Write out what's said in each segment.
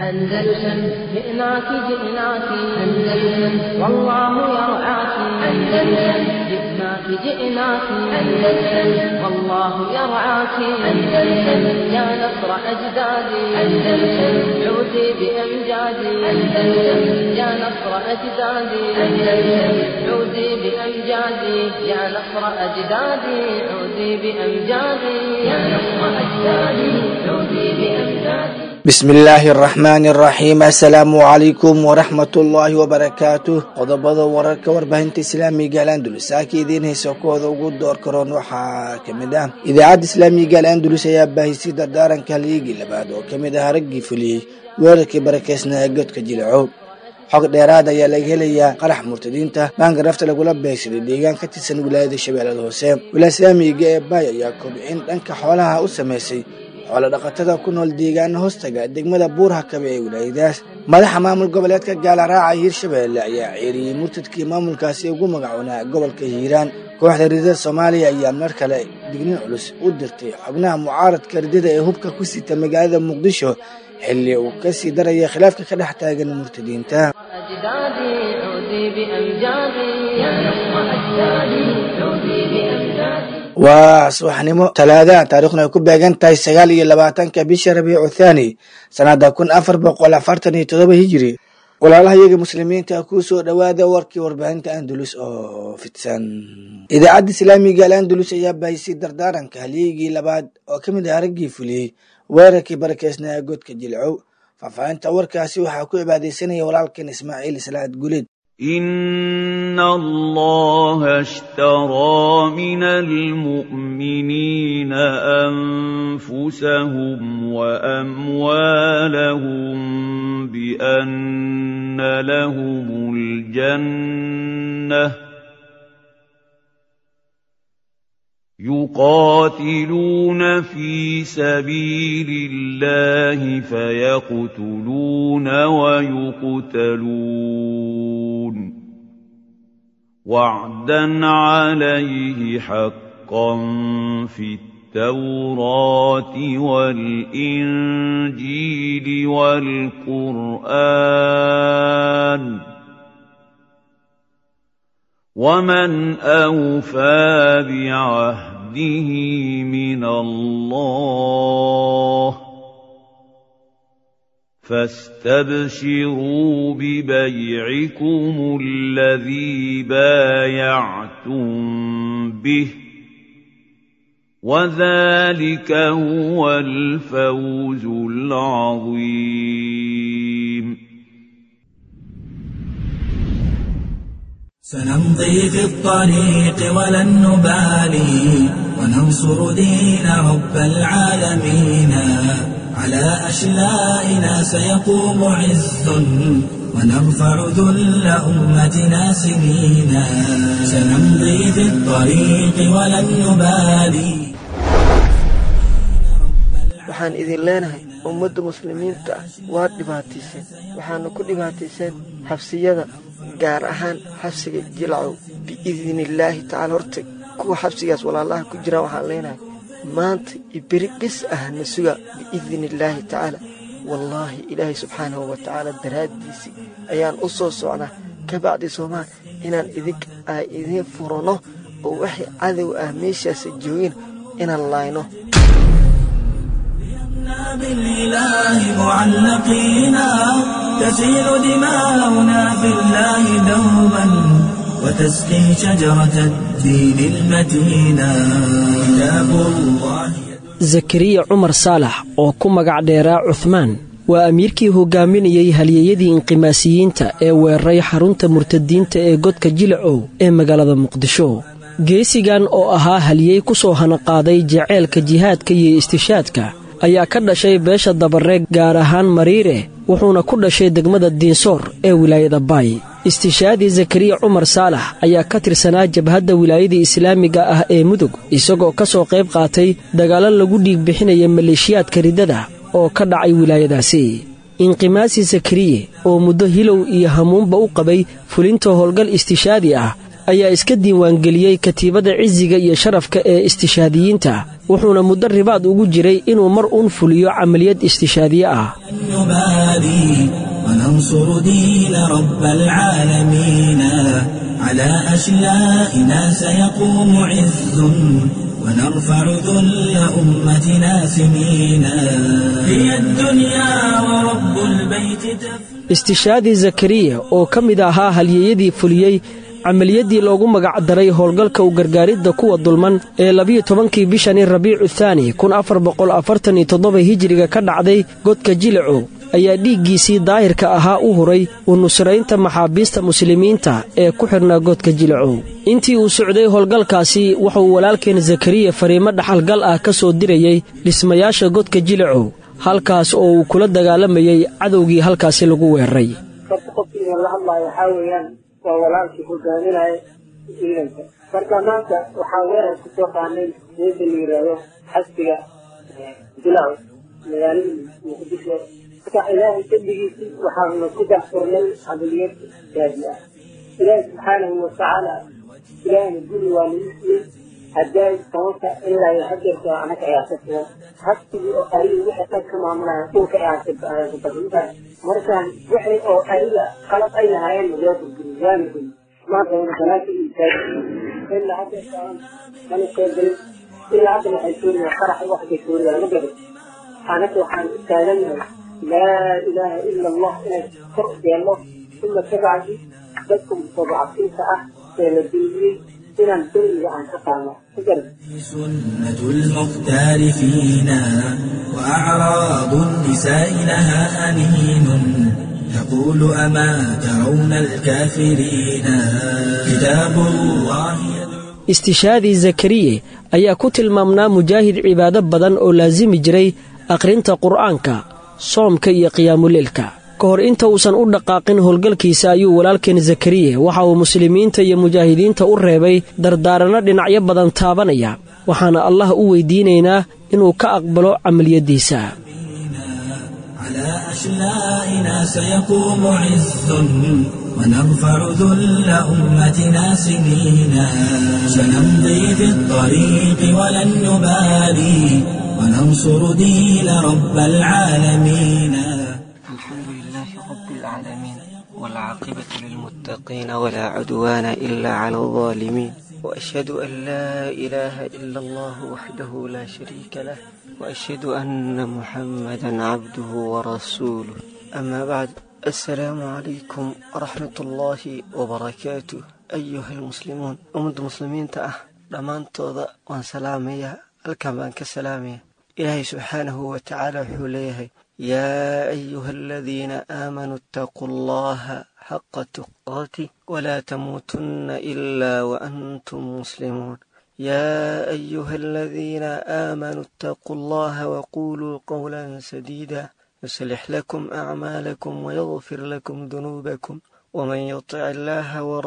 أندلسن جئناك جئناك أندلسن والله يرعاك أندلسن جئناك جئناك أندلسن والله يرعاك أندلسن يا نصر أجدادي أندلسن عودي بأمجادي أندلسن يا نصر أجدادي أندلسن عودي بأمجادي يا نصر أجدادي عودي بأمجادي يا نصر أجدادي عودي بأمجادي bismi illaahi araxmaani araxiim assalaamu calaykum waraxmatullaahi wabarakaatuh qodobada wararka warbaahinta islaamiga alandulus saaka idiin haysa kooda ugu door karoon waxaa kamid ah idaacadda islaamiga alandulus ayaa baahisay dardaaranka liigii labaad oo kamid ah raggii fuliyey weerarkii barakeysnaa ee godka jilacow xog dheeraad ayaa laga helayaa qarax murtadiinta baanka rafta lagula beegsaday deegaan ka tirsan wilaayada shabeellada hoose wilaaya islaamiga ee baay ayaa kobcin dhanka xoolaha u sameysay xoolo dhaqatada ku nool deegaana hoostaga degmada buurhakabe ee wilaayadaas madaxa maamul goboleedka gaalaraaca hiirshabeelle ayaa ceeriyey murtadkii maamulkaasi ugu magacoonaa gobolka hiiraan kooxda ridada soomaaliya ayaa mar kale dignin culus u dirtay xubnaha mucaaradka ridada ee hubka ku sita magaalada muqdisho xilli uu ka sii daraya khilaafka ka dhex taagan murtadiinta waa subaxnimo talaadaha taariikhuna ay ku beegan tahay sagaal iyo labaatanka bisha rabiicu thaani sanada kun afar boqol afartan iyo todoba hijiri walaalaha iyaga muslimiinta kuu soo dhowaada warkii warbaahinta andalus oo fidsan idaacadda islaamiga al andalus ayaa baahisay dardaaranka halyeygii labaad oo ka mid ah raggii fuliyey weerarkii barakeysnaa godka jilcow faahfaahinta warkaasi waxaa ku cibaadaysanaya walaalkan ismaaciil islaad guleed إن الله اشترى من المؤمنين أنفسهم وأموالهم بأن لهم الجنة يقاتلون في سبيل الله فيقتلون ويقتلون وعدا عليه حقا في التوراه والانجيل والقران ومن اوفى بعهده من الله فاستبشروا ببيعكم الذي بايعتم به وذلك هو الفوز العظيم سنمضي في الطريق ولن نبالي وننصر دين رب العالمين على أشلائنا سيقوم عز ونرفع ذل أمتنا سنينا سنمضي في الطريق ولن نبالي waxaan idin leenahay ummadda muslimiinta ah waad dhibaatayseen waxaana ku dhibaatayseen xabsiyada gaar ahaan xabsiga jilcow biidnillaahi tacaala horta kuwa xabsigaas walaalaha ku jiraan waxaan leenahay maanta iyo beri bis ah na suga biidnillaahi tacaala wallaahi ilaahay subxaanahu wa tacaala daraaddiisii ayaan u soo socnaa ka bacdi soomaal inaan idink aa idiin furanno oo waxay cadow ah meeshaasa joogin inaan laayno بالإله معلقينا تسيل دماؤنا في الله دوما وتسقي شجرة الدين المتينا كتاب الله zakariya cumar saalax oo ku magac dheeraa cuhmaan waa amiirkii hogaaminayey halyeeyadii inqimaasiyiinta ee weeraray xarunta murtadiinta ee godka jilacow ee magaalada muqdisho geesigan oo ahaa halyeey ku soo hanaqaaday jaceylka jihaadka iyo istishaadka ayaa ka dhashay beesha dabareeg gaar ahaan mariire wuxuuna ku dhashay degmada diinsoor ee wilaayada baay istishaadii zakariya cumar saalax ayaa ka tirsanaa jabhadda wilaayadii islaamiga ah ee mudug isagoo ka soo qayb qaatay dagaallo lagu dhiig bixinaya maleeshiyaadka riddada oo ka dhacay wilaayadaasi inqimaasi zakariye oo muddo hilow iyo hamuunba u qabay fulinta howlgal istishaadi ah ayaa iska diiwaangeliyey katiibada cisiga iyo sharafka ee istishaadiyiinta wuxuuna muddo ribaad ugu jiray inuu mar uun fuliyo camaliyad istishaadiye ah نبالي وننصر دين رب العالمين على أشلائنا سيقوم عز ونرفع ذل أمتنا سنينا هي الدنيا ورب البيت تفنى istishaadi zakariya oo ka mid ahaa halyeeyadii fuliyey camaliyaddii loogu magac daray howlgalka u gargaaridda kuwa dulman ee labiyo tobankii bishani rabiicu thaani kun afar boqol afartan iyo toddoba hijiriga ka dhacday godka jilicow ayaa dhiiggiisii daahirka ahaa u huray u nusraynta maxaabiista muslimiinta ee ku xidhnaa godka jilicow intii uu socday howlgalkaasi wuxuu walaalkeen zakariya fariimo dhaxalgal ah ka soo dirayey dhismayaasha godka jilicow halkaas oo uu kula dagaalamayey cadowgii halkaasi lagu weeraray horta qofkiina la hadlaayo waxaa weeyaan waa walaalkii hogaaminaya ciidanka marka maanta waxaa weerar ku soo qaanay geeda la yidhaahdo xasbiga bilaw magaalada muqdisho marka ilaahay dembigiisii waxaanu ku daxfurnay camaliyad gaadi ah ilaahi subxaanahu watacaala ilaahina guri waa nagu siiyey haddaay sababta ilaa iyo hadeerka anaga ayaa ka sugan habsigii oo ariga wixii dhan ka maamulaya dhulka ayaa ka bahinta markaan wixii oo ariga qalab ay lahaayeen loo burguri waana guri maanta wana banaanka iyo taagi ilaa hadeerka mana soo gelin ilaa hadda waxay suuriyaa qarax wax bay suuriyaa ma garan anaga waxaan u taaganahay laa ilaaha ila allah inay kor yeelno uma kabacdi dadka mustadcafiinta ah ee la duuliyey inaan dulmiga aan ka qaadno ma garan سنة المختار فينا وأعراض النساء لها أنين يقول أما ترون الكافرين كتاب الله istishaadii zakariye ayaa ku tilmaamnaa mujaahid cibaado badan oo laasimi jiray akhrinta qur'aanka soomka iyo qiyaamuleelka ka hor inta uusan u dhaqaaqin howlgalkiisa ayuu walaalkeen zakariye waxa uu muslimiinta iyo mujaahidiinta u reebay dardaaranno dhinacyo badan taabanaya waxaana allah u weydiinaynaa inuu ka aqbalo camaliyaddiisa على أشلائنا سيقوم عز ونرفع ذل أمتنا سنينا سنمضي في الطريق ولن نبالي وننصر دين رب العالمين الحمد لله رب العالمين والعاقبة للمتقين ولا عدوان إلا على الظالمين وأشهد أن لا إله إلا الله وحده لا شريك له وأشهد أن محمدا عبده ورسوله أما بعد السلام عليكم ورحمة الله وبركاته أيها المسلمون أمد مسلمين تأه لمان توضأ وان سلامية الكمان كسلامية إلهي سبحانه وتعالى حوليه يا أيها الذين آمنوا اتقوا الله حق تقاته ولا تموتن إلا وأنتم مسلمون يا أيها الذين آمنوا اتقوا الله وقولوا قولا سديدا يصلح لكم أعمالكم ويغفر لكم ذنوبكم ومن يطع الله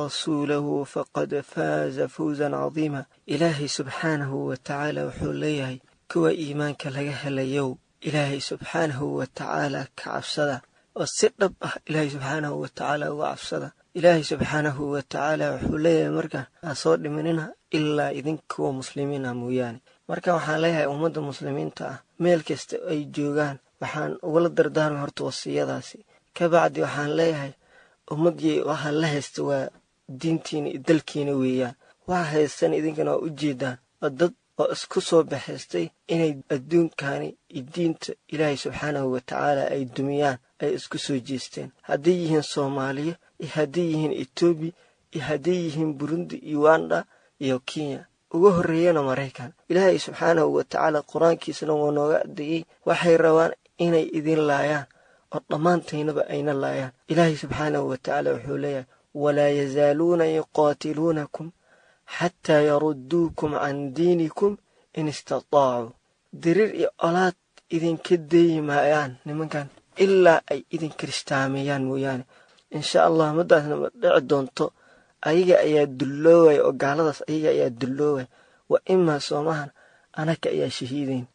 ورسوله فقد فاز فوزا عظيما إلهي سبحانه وتعالى وحوليه كوا إيمانك لغا هليو إلهي سبحانه وتعالى كعبسدا وسدب إلهي سبحانه وتعالى وعبسدا إلهي سبحانه وتعالى وحوليه مركا أصور مننا ilaa idinkuwa muslimiina mooyaane marka waxaan leeyahay ummadda muslimiinta ah meel kasta ay joogaan waxaan ugala dardaarmay horta wasiyadaasi kabacdi waxaan leeyahay ummadii waxaan la haysta waa diintiina iyo dalkiina weeyaan waxa haystan idinkana waa u jeedaan oo dad oo isku soo baxaystay inay adduunkani iyo diinta ilaahay subxaanahu watacaala ay dumiyaan ay isku soo jeesteen hadday yihiin soomaaliya iyo hadday yihiin etoobiya iyo hadday yihiin burundi uganda iyo kenya uga horreeyana maraykan ilaahay subxaanahu wa tacaala qur-aankiisana waa nooga adeeyey waxay rabaan inay idin laayaan oo dhammaantaynaba ayna laayaan ilaahay subxaanahu wa tacaala wuxuu leeyahay walaa yazaaluuna yuqaatiluunakum xataa yarudduukum can diinikum in istataacuu diriir iyo olaad idinka deeyi maayaan nimankan ilaa ay idin kiristaameeyaan mooyaane insha allah maddaasna ma dhici doonto ayaga ayaa dulloowaya oo gaaladaas ayaga ayaa dulloowaya wa imaa soomahan anaka ayaa shahiidayn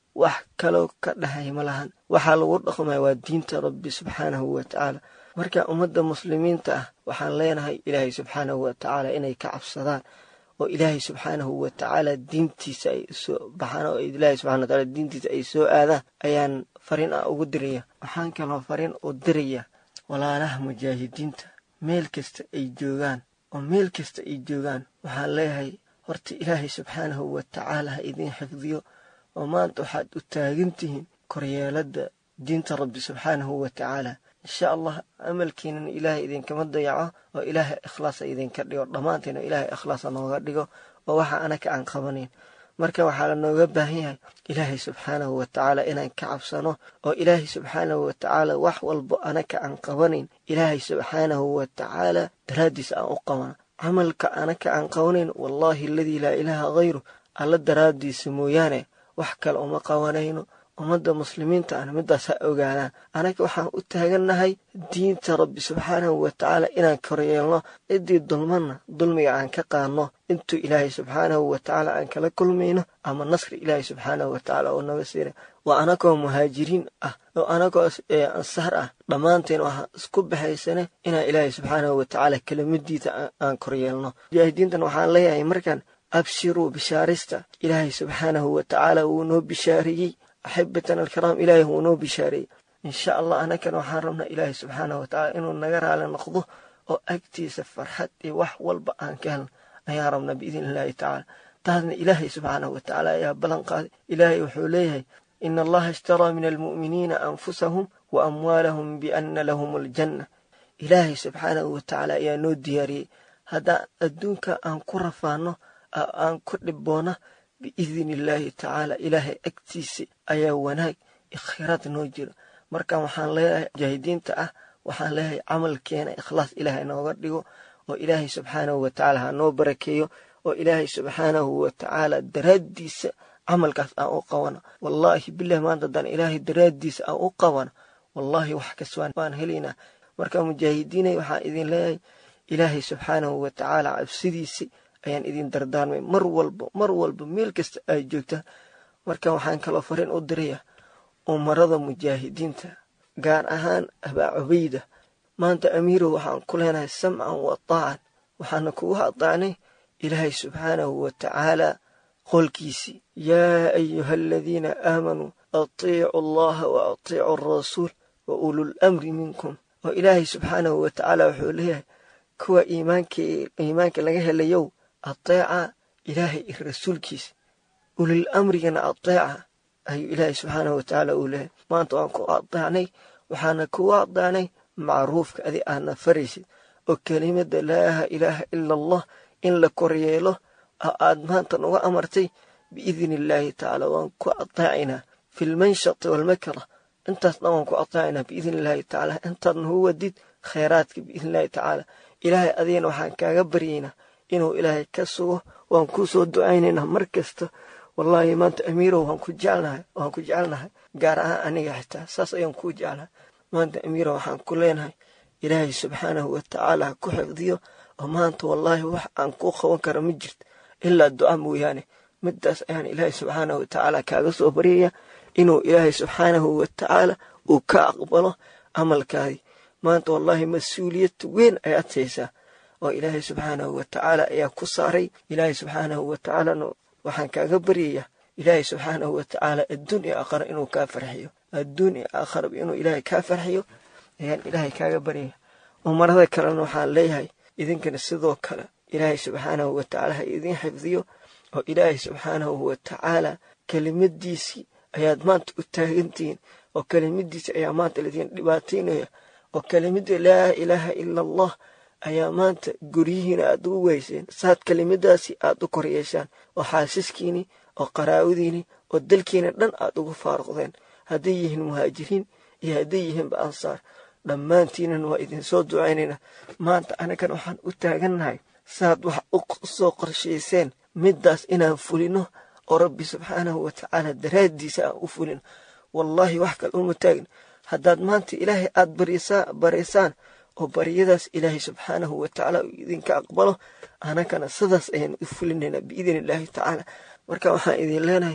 wax kaloo ka dhahay ma lahan waxaa lagu dhaqmaya waa diinta rabbi subxaanahu wa tacaala marka ummadda muslimiinta ah waxaan leenahay ilaahay subxaanahu wa tacaala inay ka cabsadaan oo ilaahay subxaanahu wa tacaala diintiisa ay soo baxaan oo ilaahay subxana wataala diintiisa ay soo aadaan ayaan fariin ah ugu diraya waxaan kaloo fariin u diraya walaalaha mujaahidiinta meel kasta ay joogaan oo meel kasta ay joogaan waxaan leeyahay horta ilaahay subxaanahu wa tacaala ha idiin xifdiyo oo maanta waxaad u taagan tihiin koryeeladda diinta rabbi subxaanahu wa tacaala insha allah amalkiinana ilaahay idinkama dayaco oo ilaahay ikhlaasa idinka dhigo dhammaanteena ilaahay ikhlaasa nooga dhigo oo waxa anaka aan qabanayn marka waxaa la nooga baahan yahay ilaahay subxaanahu wa tacaala inaan ka cabsano oo ilaahay subxaanahu wa tacaala wax walbo anaka aan qabanayn ilaahay subxaanahu wa tacaala daraaddiis aan u qabano camalka anaka aan qabanayn wallaahi aladii laa ilaaha hayru alla daraaddiisa mooyaane wax kale uma qabanayno ummadda muslimiinta ana middaas ha ogaadaan anaga waxaan u taagannahay diinta rabbi subxaanahu wa tacaala inaan koryeelno ciddii dulmanna dulmiga aan ka qaadno intuu ilaahay subxaanahu wa tacaala aan kala kulmayno ama nasri ilaahay subxaanahu wa tacaala oo naga siina waa anagoo muhaajiriin ah oo anagoo ansaar ah dhammaanteen waxaan isku baxaysane inaan ilaahay subxaanahu wa tacaala kelimadiisa aan koryeelno mujaahidiintan waxaan leeyahay markaan abshiruu bishaarista ilaahay subxaanahu wa tacaala wuu noo bishaariyey axibatan alkiraam ilaahay wuu noo bishaareeyey insha allah anakana waxaan rabnaa ilaahay subxaanahu wa tacaala inuu naga raali noqdo oo agtiisa farxad iyo wax walba aan ka helno ayaan rabnaa biidni illaahi tacaala taasna ilaahay subxaanahu wa tacaala ayaa ballan qaaday ilaahay wuxuu leeyahay ina allaha ishtaraa min almu'miniina anfusahum wa amwaalahum bianna lahum aljanna ilaahay subxaanahu wa tacaala ayaa noo diyaariyey haddaan adduunka aan ku rafaano aan ku dhibboona biidni illaahi tacaala ilaahay agtiisa ayaa wanaag ikhiraad noo jiro marka waxaan leeyahay mujaahidiinta ah waxaan leeyahay camalkeena ikhlaas ilaahay nooga dhigo oo ilaahay subxaanahu wa tacaala ha noo barakeeyo oo ilaahay subxaanahu wa tacaala daraaddiisa camalkaas aan u qabano wallaahi bilahi maanta haddaan ilaahay daraaddiisa aan u qabano wallaahi wax kaswaan waan helaynaa marka mujaahidiinay waxaan idin leeyahay ilaahay subxaanahu wa tacaala cabsidiisa ayaan idin dardaarmay mar walba mar walba meel kasta ay joogtaan marka waxaan kaloo fariin u diraya umarada mujaahidiinta gaar ahaan abaa cubayda maanta amiirow waxaan ku leenahay samcan wa taacan waxaana kugu adaacnay ilaahay subxaanahu wa tacaala qolkiisii yaa ayuha aladiina aamanuu atiicu allaha wa atiicu alrasuul wa ulul amri minkum oo ilaahay subxaanahu wa tacaala wuxuu leeyahay kuwa iimaanka laga helayow ateeca ilaahay iyo rasuulkiisa ulil amrigana ateeca ayuu ilaahay subxaanahu wa tacaala uu leeyahay maanta waan ku adeecnay waxaana kugu adeecnay macruufka adi aadna faraysid oo kelimada laa ilaaha ila allah in la koryeelo oo aad maanta nuga amartay biidni illaahi tacaala waan ku adeecaynaa fi lmanshati waalmakra intaas dhan waan ku adeecaynaa biidni illaahi tacaala intaad nagu wadid khayraadka biidni illaahi tacaala ilaahay adigana waxaan kaaga baryaynaa inuu ilaahay ka sugo waan kuu soo ducaynaynaa mar kasta wallaahi maanta amiirow waan ku jecelnahay waan ku jecelnahay gaar ahaan aniga xitaa saas ayaan kuu jeclahay maanta amiirow waxaan ku leenahay ilaahay subxaanahu wa tacaala ha ku xifdiyo oo maanta wallaahi wax aan kuu qaban kara ma jirto ilaa duca mooyaane midaas ayaan ilaahay subxaanahu wa tacaala kaaga soo baryaya inuu ilaahay subxaanahu wa tacaala uu ka aqbalo camalkaadii maanta wallaahi mas-uuliyad weyn ayaad haysaa oo ilaahay subxaanahu wa tacaala ayaa ku saaray ilaahay subxaanahu wa tacaalana waxaan kaaga baryayaa ilaahay subxaanahu wa tacaala adduun iyo aakhara inuu kaa farxiyo adduun iyo aakharaba inuu ilaahay kaa farxiyo ayaan ilaahay kaaga baryaya umarada kalena waxaan leeyahay idinkana sidoo kale ilaahay subxaanahu wa tacaala ha idiin xifdiyo oo ilaahay subxaanahu wa tacaala kelimadiisii ayaad maanta u taagantihiin oo kelimadiisii ayaa maanta laidiin dhibaataynaya oo kelimada laa ilaaha ila allah ayaa maanta guryihiina aad ugu weyseen saad kelimadaasi aad u koryeeshaan oo xaasiskiini oo qaraawadiini oo dalkiina dhan aad ugu faaruqdeen hadday yihiin muhaajiriin iyo hadday yihiinba ansaar dhammaantiinan waa idinsoo ducaynaynaa maanta anagan waxaan u taagannahay saad wax u soo qorshayseen middaas inaan fulino oo rabbi subxaanahu wa tacaala daraaddiisa aan u fulino wallaahi wax kale uma taagin haddaad maanta ilaahay aad baraysaan oo baryadaas ilaahay subxaanahu wa tacaala uu idinka aqbalo anagana sidaas ayaan u fulinaynaa biidni illaahi tacaala marka waxaan idin leenahay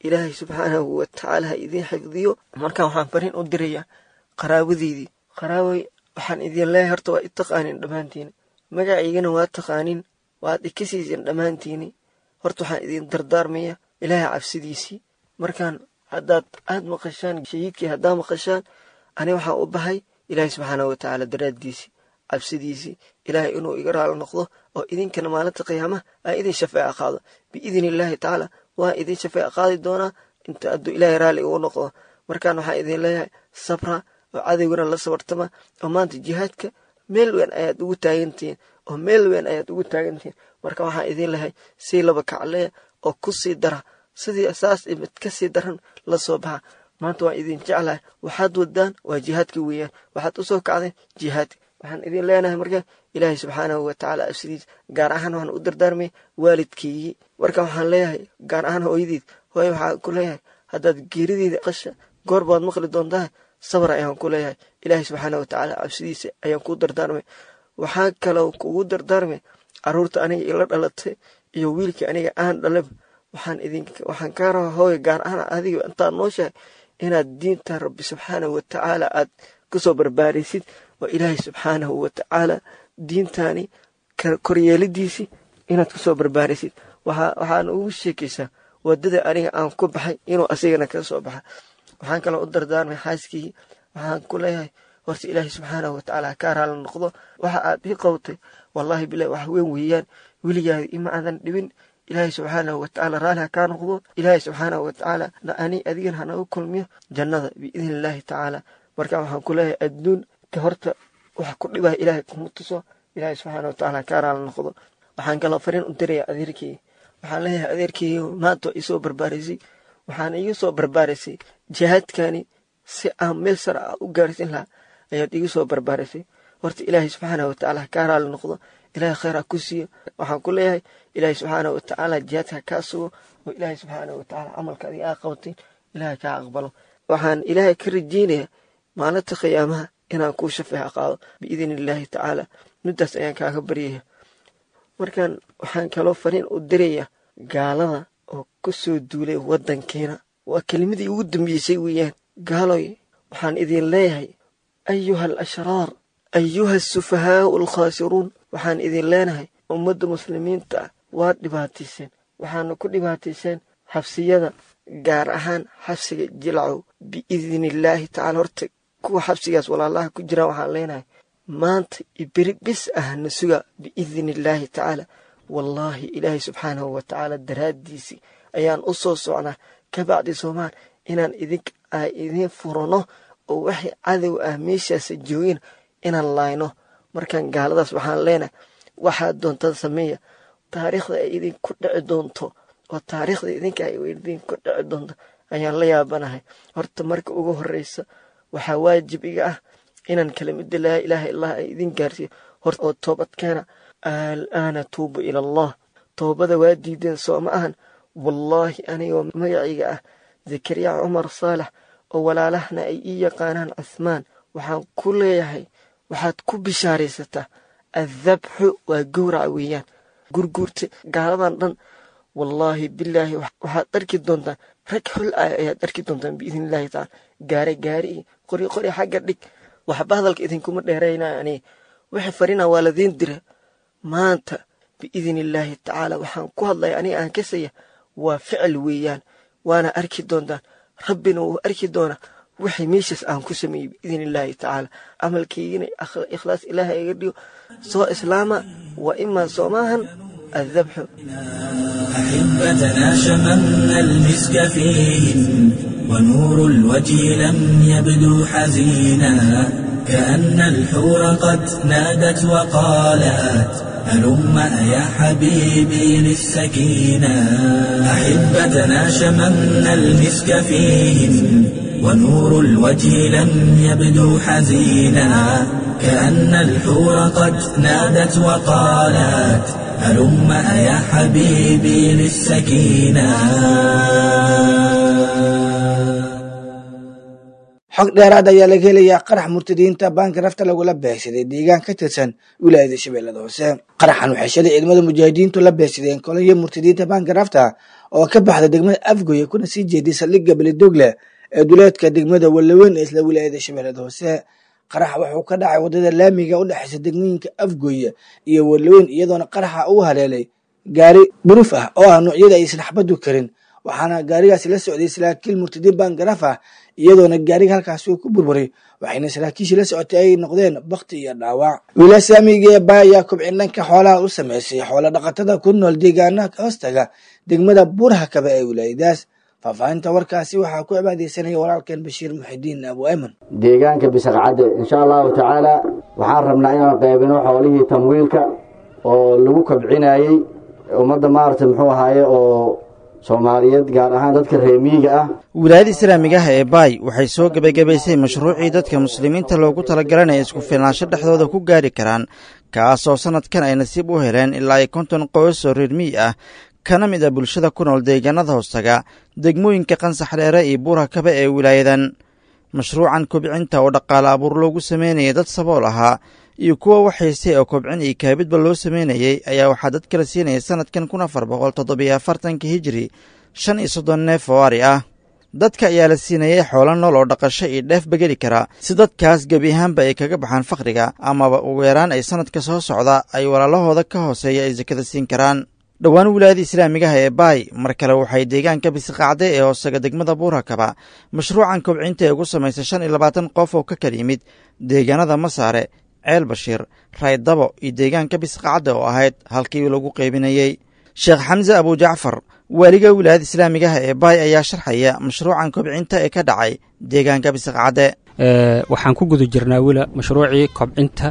ilaahay subxaanahu watacaala ha idiin xifdiyo markaan waxaan fariin u dirayaa qaraabadeydii qaraabay waxaan idin leeyahay horta waa i taqaanin dhammaantiini magacaygana waa taqaanin waad ikasiisin dhammaantiini horta waxaan idin dardaarmaya ilaahay cabsidiisii markaan haddaad aad maqashaan shahiidkii haddaa maqashaan ani waxaan u bahay ilaahay subxaanahu watacaala daraaddiisii cabsidiisii ilaahay inuu iga raalo noqdo oo idinkana maalinta qiyaamaha aa idin shafeeca qaado biidni illaahi tacaala waa idin shafeeca qaadi doonaa inta hadduu ilaahay raalli igu noqdo markaan waxaan idin leeyahay sabra oo cadowgana la sabartama oo maanta jihaadka meel weyn ayaad ugu taagantihiin oo meel weyn ayaad ugu taagantihiin marka waxaan idin lehay sii laba kacleya oo ku sii dara sidii saas mid ka sii daran la soo baxa maanta waan idin jeclahay waxaad wadaan waa jihaadka weeyaan waxaad usoo kacdeen jihaadka waxaan idin leenahay marka ilaahay subxaanahu watacaala absidiis gaar ahaan waxaan u dardaarmay waalidkeygii marka waxaan leeyahay gaar ahaan hooyadiid hooye waxaan ku leeyahay haddaad geerideeda qasha goor baad maqli doontaa sabar ayaan ku leeyahay ilaahay subxaanahu watacaala cabsidiisa ayaan kuu dardaarmay waxaa kaloo kugu dardaarmay caruurta aniga ila dhalatay iyo wiilkii aniga aan dhalaba waxaan idin waxaan kaa rabaa hooye gaar ahaan adiga intaad nooshahay inaad diinta rabbi subxaanahu watacaala aad kusoo barbaaraysid oo ilaahay subxaanahu watacaala diintaani koryeelidiisii inaad kusoo barbaaraysid waxaan ugu sheekaysaa wadada aniga aan ku baxay inuu asigana kaga soo baxa waxaan kaloo u dardaarmay xaaskii waxaan ku leeyahay horta ilaahay subxaanahu watacaala ha kaa raala noqdo waxa aad ii qowtay wallaahi bilahi wax weyn weeyaan weligaada ima aadan dhibin ilaahay subxaanahu watacaala raalli ha kaa noqdo ilaahay subxaanahu watacaala ani adigan hanagu kulmiyo jannada biidni illaahi tacaala marka waxaan ku leeyahay adduun ka horta wax ku dhibaya ilaahay kuma tuso ilaahay subxaana watacaala ha kaa raala noqdo waxaan kaloo fariin u diraya adeerkii waxaan leeyahay adeerkii maanta waa isoo barbaaraysay waxaan iga soo barbaaraysay jihaadkani si aan meel sare ah u gaarsin lahaa ayaad iga soo barbaaraysay horta ilaahay subxaana watacaala ha kaa raali noqdo ilaahay khayr ha ku siiyo waxaan ku leeyahay ilaahay subxaana watacaala jihaadka ha kaa sugo oo ilaahay subxaana watacaala camalka adiga aa qabatay ilaahay kaa aqbalo waxaan ilaahay ka rajeynayaa maalinta qiyaamaha inaan kuu shafeexa qaado biidni illaahi tacaala middaas ayaan kaaga baryaya markaan waxaan kaloo fariin u diraya gaalada oo ku soo duulay waddankeena waa kelimadii ugu dambeysay weeyaan gaaloy waxaan idin leeyahay ayuha al ashraar ayuha asufahaau alkhaasiruun waxaan idin leenahay ummadda muslimiinta ah waad dhibaatayseen waxaana ku dhibaatayseen xabsiyada gaar ahaan xabsiga jilcow biidni illaahi tacaala horta kuwa xabsigaas walaalaha ku jiraan waxaan leenahay maanta iberi bis ah na suga biidni illaahi tacaala wallaahi ilaahay subxaanahu watacaala daraaddiisii ayaan u soo socnaa ka bacdi soomaal inaan idink a idiin furano oo waxay cadow ah meeshaasa joogeen inaan laayno markaan gaaladaas waxaan leenahay waxaad doontada sameeya taariikhda ay idinku dhici doonto oo taariikhda idinka ay idinku dhici doonto ayaan la yaabanahay horta marka ugu horreysa waxaa waajib iga ah inaan kelimada laa ilaaha illah ay idin gaarsiiyo hor oo toobadkeena alaana tuubu ila allah toobada waa diideen soo ma ahan wallaahi anigoo magacayga ah zakariya cumar saalax oo walaalahna ay ii yaqaanaan cuhmaan waxaan ku leeyahay waxaad ku bishaaraysataa addabxu waa gowraca weeyaan gurguurta gaaladan dhan wallaahi bilaahi waxaad arki doontaan rag xul ah ayaad arki doontaan biidni illaahi tacaala gaare gaari iyo qori qori xagga dhig waxba hadalka idinkuma dheeraynaya aniga wixii farina waa ladiin dira maanta biidni illaahi tacaala waxaan ku hadlaya aniga aan kasaya waa ficil weeyaan waana arki doontaan rabbina wuu arki doonaa wixii meeshaas aan ku sameeyey biidni illaahi tacaala camalkaygina ikhlaas ilaahay iga dhigo soo islaama waa imaa soomaahan addabxu أحبتنا شممنا المسك فيهم ونور الوجه لم يبدو حزينا كأن الحور قد نادت وقالت هلم يا حبيبي للسكينة أحبتنا شممنا المسك فيهم ونور الوجه لم يبدو حزينا كأن الحور قد نادت وقالت هلم يا حبيبي للسكينة xog dheeraad ayaa laga helayaa qarax murtadiinta baanka rafta lagula beegsaday deegaan ka tirsan wilaayada shabeellada hoose qaraxan waxay shalay ciidamada mujaahidiintu la beegsadeen kolonyo murtadiinta baanka rafta oo ka baxda degmada afgoye kuna sii jeeday saldhigga belidogle ee duleedka degmada wallaweyn ee isla wilaayada shabeellada hoose qarax wuxuu ka dhacay waddada laamiga u dhexaysa degmooyinka afgoye iyo wallaweyn iyadoona qaraxa uu haleelay gaari buruuf ah oo ah noocyada aysan xabadu karin waxaana gaarigaasi la socday saraakiil murtadiin bangaraf ah iyadoona gaariga halkaasi uu ku burburay waxayna saraakiishii la socotay ay noqdeen bakti iyo dhaawac wiilaa saamiga ee baa ayaa kubcin dhanka xoolaha u sameysay xoolo dhaqatada ku nool deegaanaha hoostaga degmada buurhakaba ee wilaayadaas faahfaahinta warkaasi waxaa ku cibaadeysanaya walaalkeen bashiir muxidiin abu ayman deegaanka bisaqcadde insha allahu tacaala waxaan rabnaa inaan qaybino xoolihii tamwiilka oo lagu kobcinayey ummadda maaragtay muxuu ahaaye oo soomaaliyeed gaar ahaan dadka reemiyiga ah wilaayada islaamiga ah ee baay waxay soo gebagabaysay mashruucii dadka muslimiinta loogu talagalay isku filnaansho dhexdooda ku gaari karaan kaasoo sannadkan ay nasiib u heleen ilaa ay konton qoys oo reer miyi ah kana mid a bulshada ku nool deegaanada hoostaga degmooyinka qansax dheere iyo buurhakaba ee wilaayadan mashruucan kobcinta oo dhaqaale abuur loogu sameynayay dad sabool ahaa iyo kuwa waxaystay oo kobcin iyo kaabidba loo sameynayey ayaa waxaa dad kala siinaya sannadkan kun afar boqol toddobiyo afartanka hijiri shan iyo soddon neef oo ari ah dadka ayaa la siinayay xoolo nool oo dhaqasho iyo dheefba geli kara si dadkaas gebi ahaanba ay kaga baxaan fakhriga amaba ugu yaraan ay sannadka soo socda ay walaalahooda ka hooseeya ay sakada siin karaan dhowaan wilaayada islaamigaha ee baay mar kale waxay deegaanka bisiqacde ee hoosaga degmada buurhakaba mashruucan kobcinta ee ugu samaysay shan iyo labaatan qof oo ka kala yimid deegaanada masaare ceel bashiir raaydabo iyo deegaanka bisqacadda oo ahayd halkii lagu qaybinayey sheekh xamse abujacfar waaliga wilaayada islaamigaha ee baay ayaa sharxaya mashruucan kobcinta ee ka dhacay deegaanka bisqacadde waxaan ku guda jirnaa wila mashruucii kobcinta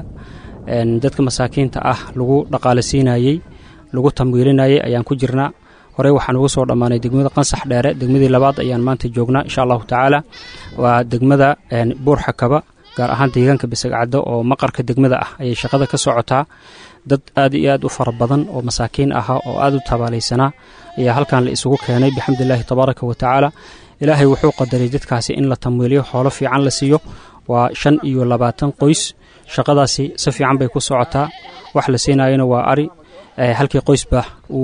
dadka masaakiinta ah lagu dhaqaalasiinayey lagu tamwiilinayey ayaan ku jirnaa horey waxaan ugu soo dhammaanay degmada qansax dheere degmadii labaad ayaan maanta joognaa insha allahu tacaala waa degmada buurxakaba gaar ahaan deegaanka bisagcaddo oo maqarka degmada ah ayay shaqada ka socotaa dad aad iyo aad u fara badan oo masaakiin ahaa oo aad u tabaalaysanaa ayaa halkan la isugu keenay bixamdillaahi tabaaraka wa tacaala ilaahay wuxuu qadaray dadkaasi in la tamwiiliyo xoolo fiican la siiyo waa shan iyo labaatan qoys shaqadaasi si fiican bay ku socotaa wax la siinayona waa ari halkii qoysba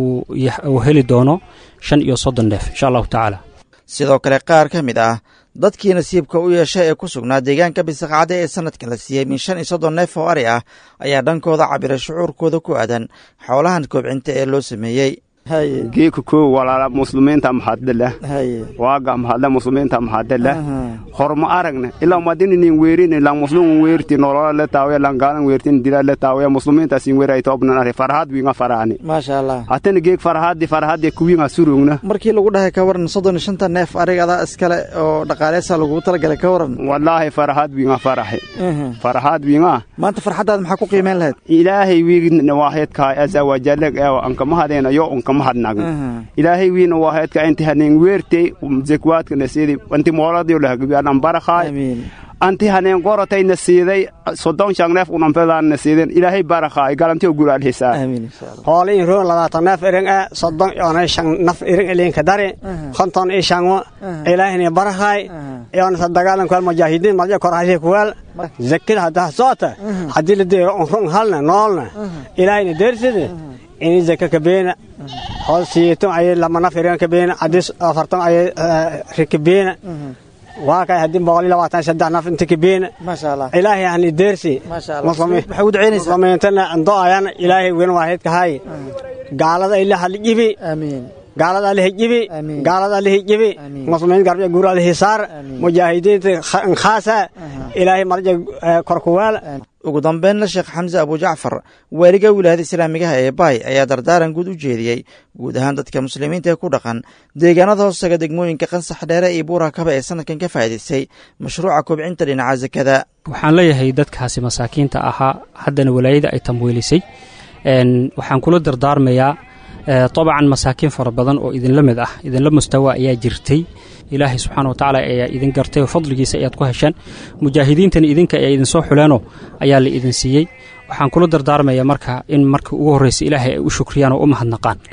uu heli doono shan iyo soddon neef insha allahu tacaala sidoo kale qaar ka mid ah dadkii nasiibka u yeeshay ee ku sugnaa deegaanka bisaqcadde ee sannadkan la siiyey min shan iyo soddon neef oo ari ah ayaa dhankooda cabiray shucuurkooda ku aadan xoolahan kobcinta ee loo sameeyey geeka koo walaala muslimiinta mahadleh waaga mahadle muslimiinta mahadleh horma aragne ilaa madininin weerin lan muslimun weerti nolola le taawe lan gaalan weertin dila le taawe muslimiinta sin weeray toobnan ari farhad winga faraani maasha allah hatana geek farhadi farhadi kuwinga surugna markii lagu dhahay ka waran soddon iyo shanta neef arigada iskale oo dhaqaaleysa lagu talagalay ka waran wallaahi farhad winga farahi farhad winga maanta farxadaad maxaa ku qiimeyn lahayd ilaahay wiigna waahedkaa asa wajaleg ee ankamahadeena yo ankama mahadnagn ilaahay wiina waahedka inti haneen weertey zekwaadka nasiidi anti mooladiyo lahagabiyanan barakhaay anti haneen gorotay nasiiday soddon shan neef unampedan nasiiden ilaahay barakhaay galantiyo guraal hisaa hoole in roon labaatan neef iring e soddon yoonay shan naf iring ilinka dari konton i shango ilaahini barakhaay yoonasa dagaalan kuwaal mujaahidiin malja korhashe kuwaal zakida haddaa soota haddii la deero unrun halna noolna ilaahayna deerside ini zaka kabeena hool siyeeton ayay lama naf irin kabeena haddii afarton ayay rikabeena waa kay haddii boqol iyo labaatan saddex naf inta kabeena ilaahay hani deersi muslimiintana ando ayan ilaahay wen waahidka hay gaalada ila halijibi gaalada alihijibi gaalada alihijibi muslimiin garbiya guur alihisaar mujaahidiinta khaasa ilaahay marja korkuwaal ugu dambeynna sheekh xamse abujacfar waaliga wilaayada islaamigaha ee baay ayaa dardaaran guud u jeediyey guud ahaan dadka muslimiinta ee ku dhaqan deegaanada hoostaga degmooyinka qansax dheere iyo buurakaba ee sanadkan ka faa'idaystay mashruuca kobcinta dhinaca sakada waxaan leeyahay dadkaasi masaakiinta ahaa haddana walaayada ay tamwiilisay waxaan kula dardaarmayaa dabcan masaakiin fara badan oo idinla mid ah idinla mustawa ayaa jirtay ilaahay subxaana watacaala ayaa idin gartay oo fadligiisa ayaad ku hesheen mujaahidiintana idinka ee idinsoo xuleenoo ayaa la idin siiyey waxaan kula dardaarmayaa marka in marka ugu horraysa ilaahay ay u shukriyaan oo u mahadnaqaan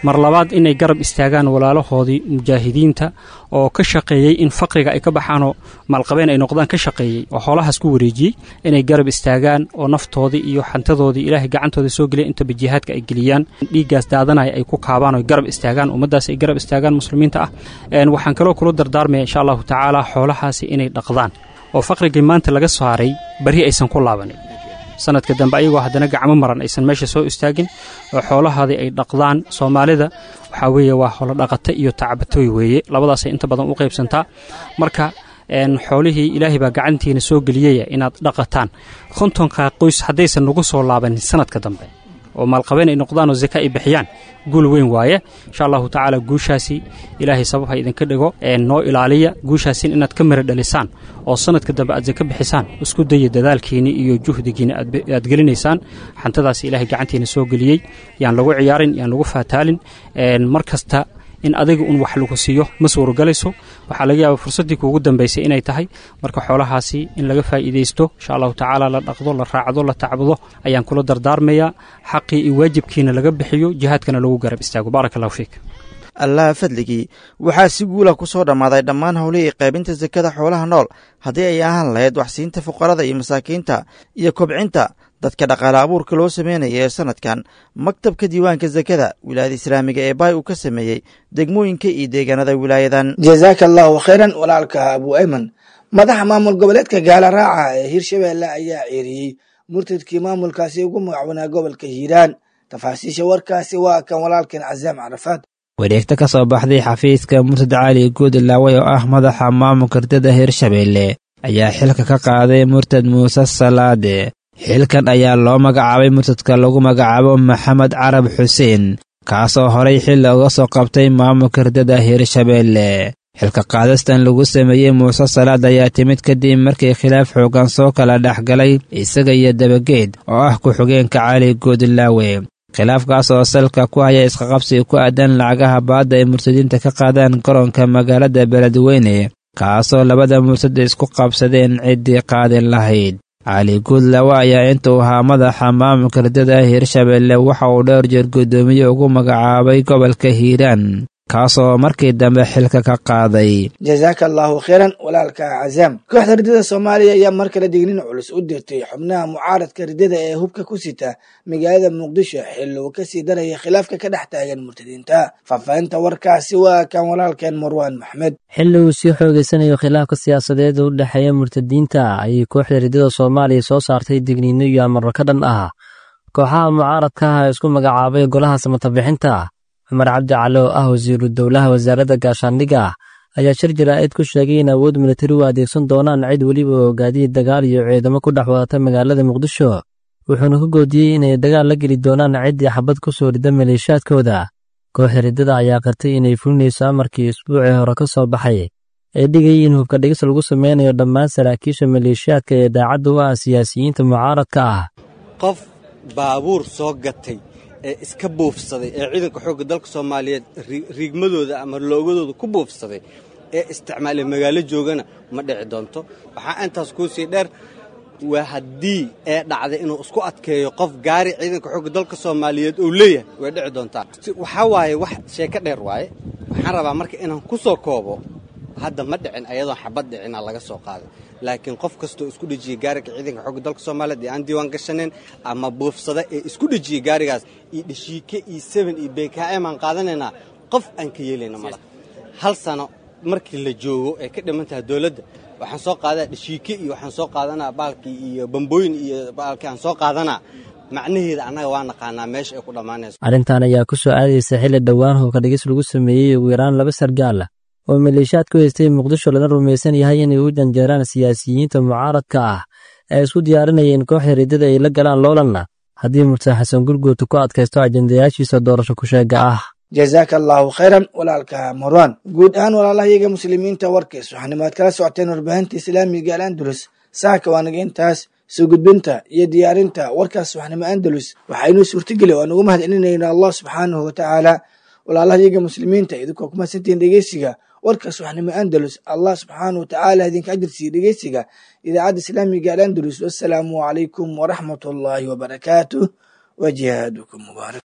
mar labaad inay garab istaagaan walaalahoodii mujaahidiinta oo ka shaqeeyey in faqriga ay ka baxaanoo maalqabeen ay noqdaan ka shaqeeyey oo xoolahaas ku wareejiyey inay garab istaagaan oo naftoodii iyo xantadoodii ilaahay gacantooda soo geliya intaba jihaadka ay geliyaan dhiiggaas daadanaya ay ku kaabaan oo garab istaagaan ummaddaas ay garab istaagaan muslimiinta ah waxaan kaloo kula dardaarmaya insha allahu tacaala xoolahaasi inay dhaqdaan oo faqrigii maanta laga saaray bari aysan ku laabanin sanadka dambe ayagoo haddana gacmo maran aysan meesha soo istaagin oo xoolahaadii ay dhaqdaan soomaalida waxaa weeye waa holo dhaqata iyo tacbatooy weeye labadaasay inta badan u qaybsantaa marka xoolihii ilaahay baa gacantiina soo geliyaya inaad dhaqataan kontonka qoys haddaysan nagu soo laabanin sanadka dambe oo maalqabeen ay noqdaan oo zaka ay bixiyaan guul weyn waaye insha allahu tacaala guushaasi ilaahay sabab ha idinka dhigo noo ilaaliya guushaasin inaad ka mara dhalisaan oo sanadka dambe aad zaka bixisaan isku daya dadaalkiini iyo juhdigiina aad gelinaysaan xantadaasi ilaahay gacantiina soo geliyey yaan lagu ciyaarin yaan lagu faataalin mar kasta in adiga un wax lagu siiyo ma suurogalayso waxaa laga yaaba fursaddii kuugu dambaysay inay tahay marka xoolahaasi in laga faa'iidaysto insha allahu tacaala la dhaqdo la raacdo la tacbudo ayaan kula dardaarmayaa xaqii iyo waajibkiina laga bixiyo jihaadkana lagu garab istaago baaraka allahu fiik allaha fadligii waxaa si guula ku soo dhammaaday dhammaan howlihii qaybinta sakada xoolaha nool haddii ay ahaan lahayd waxsiinta fuqarada iyo masaakiinta iyo kobcinta dadka dhaqaale abuurka loo sameynaya ee sanadkan maktabka diiwaanka sakada wilaayada islaamiga ee baay uu ka sameeyey degmooyinka iyo deegaanada wilaayadan jazaaka allahu khayran walaalka abu ayman madaxa maamul goboleedka gaala raaca ee hirshabeelle ayaa ceeriyey murtadkii maamulkaasi ugu magacoonaa gobolka hiiraan tafaasiisha warkaasi waa kan walaalkan casaam carafaad wareegta ka soo baxday xafiiska murtad cali guudlaaway oo ah madaxa maamulka ardada hirshabeelle ayaa xilka ka qaaday murtad muuse salaade xilkan ayaa loo magacaabay murtadka lagu magacaabo maxamed carab xuseen kaasoo horay xilli uga soo qabtay maamulka ardada hirshabeelle xilka qaadastan lagu sameeyey muuse salaad ayaa timid kadib markii khilaaf xoogan soo kala dhex galay isaga iyo dabageed oo ah ku-xigeenka cali guudlaawe khilaafkaas oo salka ku haya isqaqabsi ku aadan lacagaha baadda ay murtadiinta ka qaadaan garoonka magaalada beledweyne kaasoo labada murtad isku qabsadeen ciddii qaadin lahayd cali guudlawe ayaa intuu ahaa madaxa maamulka ardada hirshabeelle waxa uu dhowr jeer guddoomiye ugu magacaabay gobolka hiiraan kaasoo markii dambe xilka ka qaaday jazaaka allahu khayran walaalka cazaam kooxda ridada soomaaliya ayaa mar kale dignin culus u dirtay xubnaha mucaaradka ridada ee hubka ku sita magaalada muqdisho xilli uu kasii daraya khilaafka ka dhex taagan murtadiinta faahfaahinta warkaasi waa kan walaalkeen marwaan maxmed xilli uu sii xoogeysanayo khilaafka siyaasadeed u dhexeeya murtadiinta ayay kooxda ridada soomaaliya soo saartay digniino iyo amarro ka dhan ah kooxaha mucaaradka ah ee isku magacaabay golaha samatabixinta cumar cabdi cali oo ah wasiiru dowlaha wasaaradda gaashaandhigga ayaa shir jaraa'id ku sheegay in awood militari u adeegsan doonaan cid weliba oo gaadiid dagaal iyo ciidamo ku dhex wadata magaalada muqdisho wuxuuna ka goodiyey inay dagaal la geli doonaan ciddii xabad ku soo rida maleeshiyaadkooda kooxda riddada ayaa qartay inay fulinayso amarkii isbuucii hore ka soo baxay ee dhigayay in hubka dhigis lagu sameynayo dhammaan saraakiisha maleeshiyaadka ee daacadda u ah siyaasiyiinta mucaaradka ah qof baabuur soo gatay ee iska buufsaday ee ciidanka xoogga dalka soomaaliyeed riigmadooda ama loogadooda ku buufsaday ee isticmaalay magaalo joogana ma dhici doonto waxaa intaas kuu sii dheer waa haddii ee dhacday inuu isku adkeeyo qof gaari ciidanka xoogga dalka soomaaliyeed uu leeyahay way dhici doontaa waxaa waaye wax sheeko dheer waaye waxaan rabaa marka inaan ku soo koobo hadda ma dhicin ayadoon xabad dhicina laga soo qaaday laakiin qof kastoo isku dhejiyey gaariga ciidanka xoogga dalka soomaaliyeed ee aan diiwaan gashaneen ama buufsada ee isku dhejiyey gaarigaas iyo dhashiike iyo seben iyo bkm aan qaadanaynaa qof aan ka yeelayna mala hal sano markii la joogo ee ka dhiman tahay dowladda waxaan soo qaadaa dhashiike iyo waxaan soo qaadanaa baalkii iyo bambooyin iyo baalkii aan soo qaadanaa macnaheeda annaga waa naqaanaa meesha ay ku dhammaanayso arrintan ayaa ku soo aadaysa xilli dhowaan hubka dhigis lagu sameeyey ugu yaraan laba sargaal oo maleeshiyaad ku haystay muqdisho lana rumaysan yahay inay u janjeeraan siyaasiyiinta mucaaradka ah ee isku diyaarinayeen kooxda riddada ay la galaan loolanna haddii murtad xasan gurguuta ku adkaysto ajendayaashiisa doorasho ku sheega ah jazaaka allahu khayran walaalka marwan guud ahaan walaalahayaga muslimiinta warkiis waxaanimaad kala socoteen warbaahinta islaamiga al andalus saaka waanaga intaas soo gudbinta iyo diyaarinta warkaas waxnimo andalus waxaynuu suurtageli waan ugu mahadcelinayna allah subxaanahu watacaala walaalahayaga muslimiinta idinkoo ku mahadsantihiin dhegeysiga warkaas waxnimo andalus allah subxaanahu watacaala idinka ajirsiiya dhegeysiga idaacadda islaamiga al andalus wassalaamu calaykum waraxmat ullaahi wabarakaatuh wa jihaadukum mubaarak